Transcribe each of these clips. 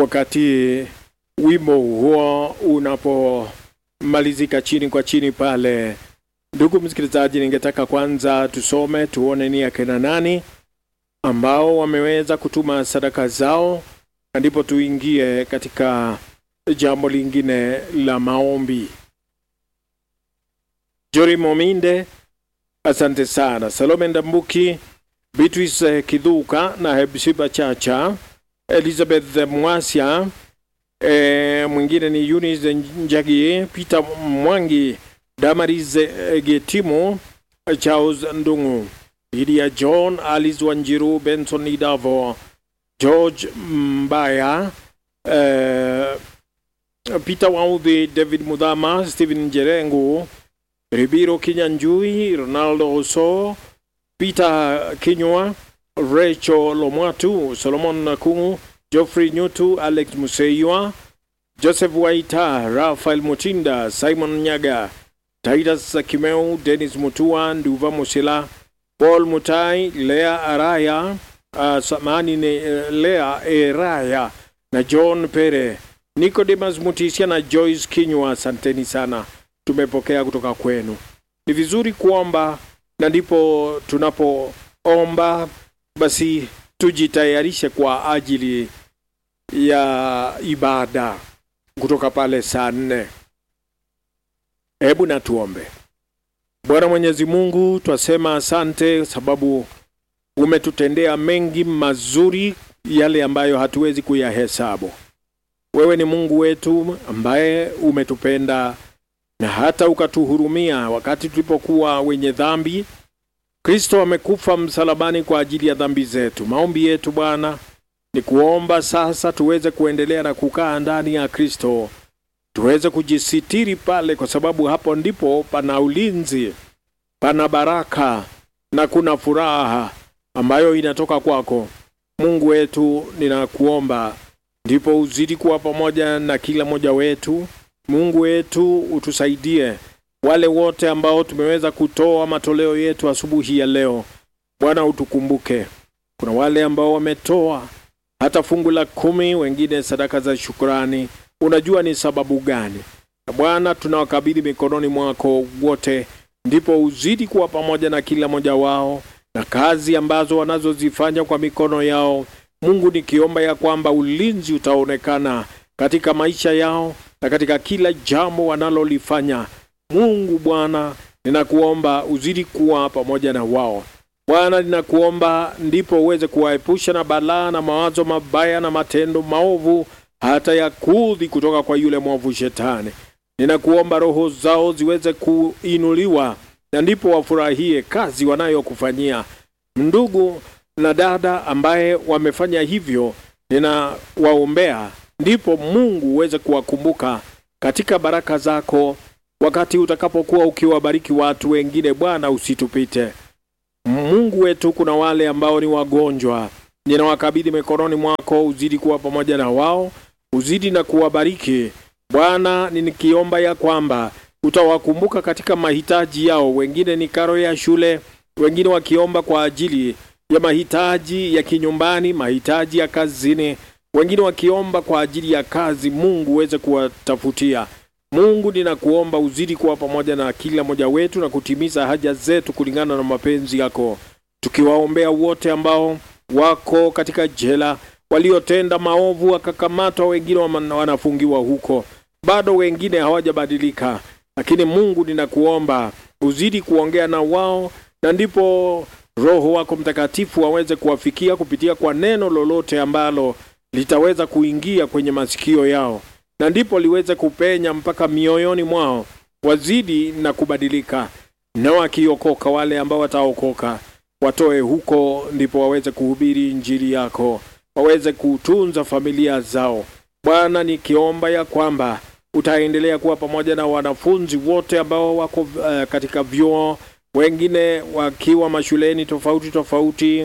wakati wimbo huo unapomalizika chini kwa chini pale. Ndugu msikilizaji, ningetaka kwanza tusome tuone ni akina nani ambao wameweza kutuma sadaka zao, na ndipo tuingie katika jambo lingine la maombi. Jori Mominde, asante sana. Salome Ndambuki, Beatrice Kidhuka na Hebsiba Chacha, Elizabeth Mwasya, e, mwingine ni Eunice Njagi, Peter Mwangi, Damaris Getimo, Charles Ndungu, Lydia John, Alice Wanjiru, Benson Idavo, George Mbaya, e, Peter Waudhi, David Mudhama, Stephen Njerengu, Ribiro Kinyanjui, Ronaldo Oso, Peter Kinywa, Rachel Lomwatu, Solomon Nakungu, Geoffrey Nyutu, Alex Museiwa, Joseph Waita, Rafael Mutinda, Simon Nyaga, Titus Kimeu, Dennis Mutua, Nduva Musila, Paul Mutai, Lea Araya, uh, samani ni uh, Lea Eraya na John Pere, Nicodemus Mutisia na Joyce Kinywa, asanteni sana, tumepokea kutoka kwenu. Ni vizuri kuomba na ndipo tunapoomba basi tujitayarishe kwa ajili ya ibada kutoka pale saa nne. Hebu na tuombe. Bwana Mwenyezi Mungu, twasema asante sababu umetutendea mengi mazuri, yale ambayo hatuwezi kuyahesabu. Wewe ni Mungu wetu ambaye umetupenda na hata ukatuhurumia wakati tulipokuwa wenye dhambi. Kristo amekufa msalabani kwa ajili ya dhambi zetu. Maombi yetu Bwana ni kuomba sasa tuweze kuendelea na kukaa ndani ya Kristo, tuweze kujisitiri pale, kwa sababu hapo ndipo pana ulinzi, pana baraka na kuna furaha ambayo inatoka kwako. Mungu wetu, ninakuomba ndipo uzidi kuwa pamoja na kila mmoja wetu. Mungu wetu, utusaidie wale wote ambao tumeweza kutoa matoleo yetu asubuhi ya leo. Bwana, utukumbuke. Kuna wale ambao wametoa hata fungu la kumi, wengine sadaka za shukrani. Unajua ni sababu gani? Na Bwana, tunawakabidhi mikononi mwako wote, ndipo uzidi kuwa pamoja na kila mmoja wao na kazi ambazo wanazozifanya kwa mikono yao. Mungu, nikiomba ya kwamba ulinzi utaonekana katika maisha yao na katika kila jambo wanalolifanya. Mungu Bwana, ninakuomba uzidi kuwa pamoja na wao. Bwana, ninakuomba ndipo uweze kuwaepusha na balaa na mawazo mabaya na matendo maovu, hata ya kudhi kutoka kwa yule mwovu Shetani. Ninakuomba roho zao ziweze kuinuliwa, na ndipo wafurahie kazi wanayokufanyia. Ndugu na dada ambaye wamefanya hivyo, ninawaombea ndipo Mungu uweze kuwakumbuka katika baraka zako wakati utakapokuwa ukiwabariki watu wengine. Bwana, usitupite Mungu wetu. Kuna wale ambao ni wagonjwa, ninawakabidhi mikononi mwako, uzidi kuwa pamoja na wao, uzidi na kuwabariki Bwana. Nikiomba ya kwamba utawakumbuka katika mahitaji yao. Wengine ni karo ya shule, wengine wakiomba kwa ajili ya mahitaji ya kinyumbani, mahitaji ya kazini, wengine wakiomba kwa ajili ya kazi. Mungu uweze kuwatafutia Mungu, ninakuomba uzidi kuwa pamoja na kila mmoja wetu na kutimiza haja zetu kulingana na mapenzi yako, tukiwaombea wote ambao wako katika jela, waliotenda maovu wakakamatwa, wengine wanafungiwa huko, bado wengine hawajabadilika. Lakini Mungu, ninakuomba uzidi kuongea na wao, na ndipo Roho wako Mtakatifu aweze kuwafikia kupitia kwa neno lolote ambalo litaweza kuingia kwenye masikio yao na ndipo liweze kupenya mpaka mioyoni mwao, wazidi na kubadilika, na wakiokoka, wale ambao wataokoka watoe huko, ndipo waweze kuhubiri injili yako, waweze kutunza familia zao. Bwana, nikiomba ya kwamba utaendelea kuwa pamoja na wanafunzi wote ambao wako uh, katika vyuo, wengine wakiwa mashuleni tofauti tofauti,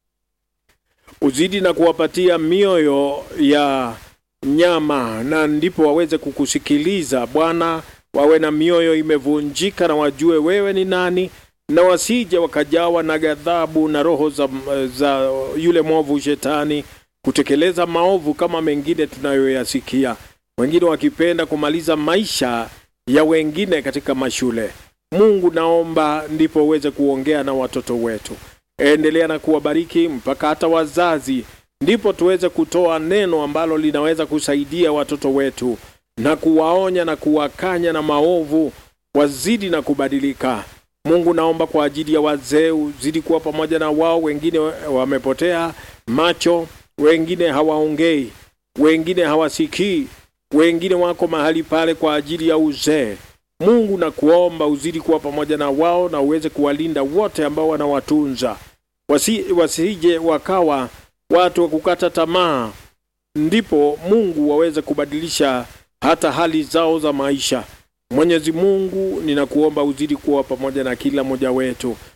uzidi na kuwapatia mioyo ya nyama na ndipo waweze kukusikiliza Bwana, wawe na mioyo imevunjika na wajue wewe ni nani, na wasije wakajawa na ghadhabu na roho za, za yule mwovu Shetani, kutekeleza maovu kama mengine tunayoyasikia, wengine wakipenda kumaliza maisha ya wengine katika mashule. Mungu, naomba ndipo uweze kuongea na watoto wetu, endelea na kuwabariki mpaka hata wazazi, ndipo tuweze kutoa neno ambalo linaweza kusaidia watoto wetu na kuwaonya na kuwakanya na maovu, wazidi na kubadilika. Mungu, naomba kwa ajili ya wazee uzidi kuwa pamoja na wao. Wengine wamepotea macho, wengine hawaongei, wengine hawasikii, wengine wako mahali pale kwa ajili ya uzee. Mungu, na kuomba uzidi kuwa pamoja na wao na uweze kuwalinda wote ambao wanawatunza, wasi, wasije wakawa watu wa kukata tamaa, ndipo Mungu waweze kubadilisha hata hali zao za maisha. Mwenyezi Mungu, ninakuomba uzidi kuwa pamoja na kila mmoja wetu